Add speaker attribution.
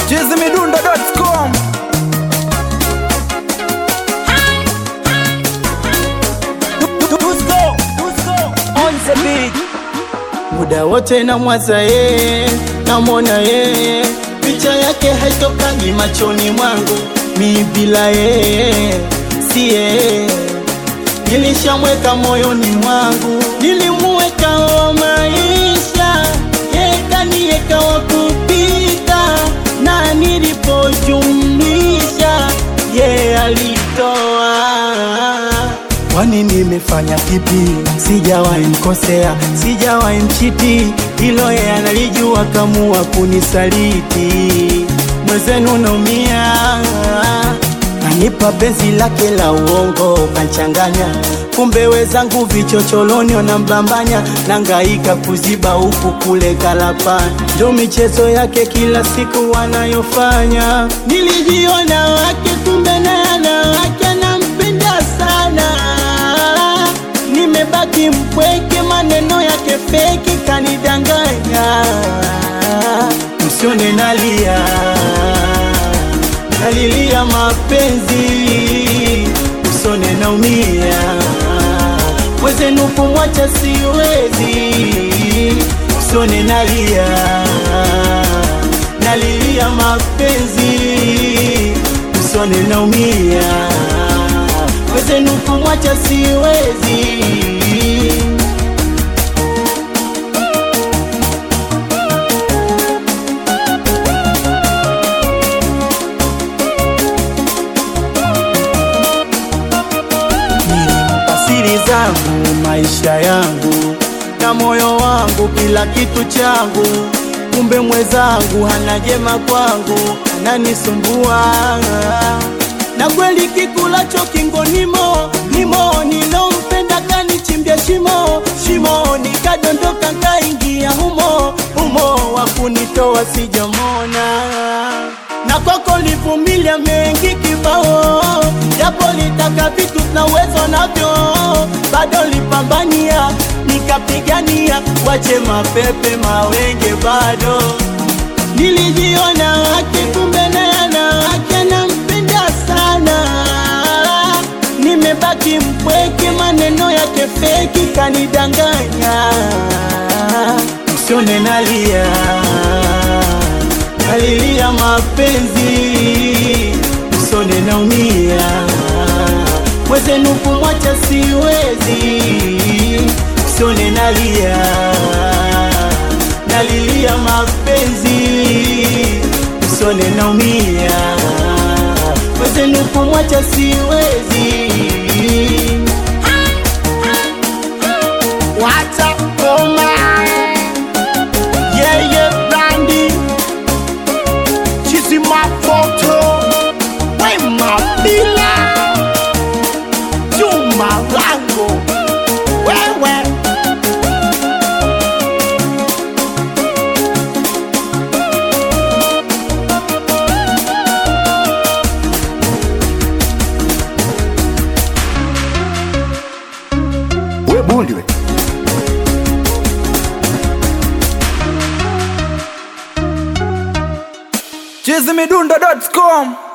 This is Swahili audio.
Speaker 1: chizimidundo.com
Speaker 2: muda wote na mwaza yeye, namwona yeye, picha yake haitokangi machoni mwangu, mi bila yeye si yeye, nilishamweka moyoni mwangu, nilimuweka wa maisha, yeye kaniweka wa kupita, na nilipojumlisha yeye alitoa Kwani nimefanya kipi? Sijawahi mkosea, sijawahi mchiti, hilo yeye analijua, kamua kunisaliti. Mwenzenu naumia, kanipa penzi lake la uongo, kanchanganya kumbe wezangu vichocholoni wanambambanya, nangaika kuziba huku kule kalapani, ndo michezo yake kila siku wanayofanya. Nilijiona wake, kumbe naye ana wake, anampenda sana nimebaki mpweke, maneno yake feki kanidanganya. Msione nalia, nalilia mapenzi, msione naumia, wezenu kumwacha siwezi, msione nalia, nalilia mapenzi, msione naumia wezenu kumwacha siwezi. Nilimpa siri zangu, maisha yangu na moyo wangu, kila kitu changu, kumbe mwezangu hana jema kwangu, ananisumbua na kweli kikulacho kingo nimo nimo, nilompenda kanichimbia shimo shimo, nikadondoka kaingia humo humo, wakunitoa sijamona, na kwako livumilia mengi kibao, japo litaka vitu na uwezo navyo, bado lipambania nikapigania, wache mapepe mawenge, bado nilijiona wake, kumbe naye ana wake nampenda sana, nimebaki mpweke, maneno yake feki kanidanganya. Msione nalia, nalilia mapenzi, msione naumia, mwezenu kumwacha siwezi, msione nalia, nalilia mapenzi, msione naumia wezenu kumwacha siwezi. Wacha koma yeye brandi chizi mafoto wema bila chuma lango wewe
Speaker 3: we bundi we
Speaker 1: chizimidundo.com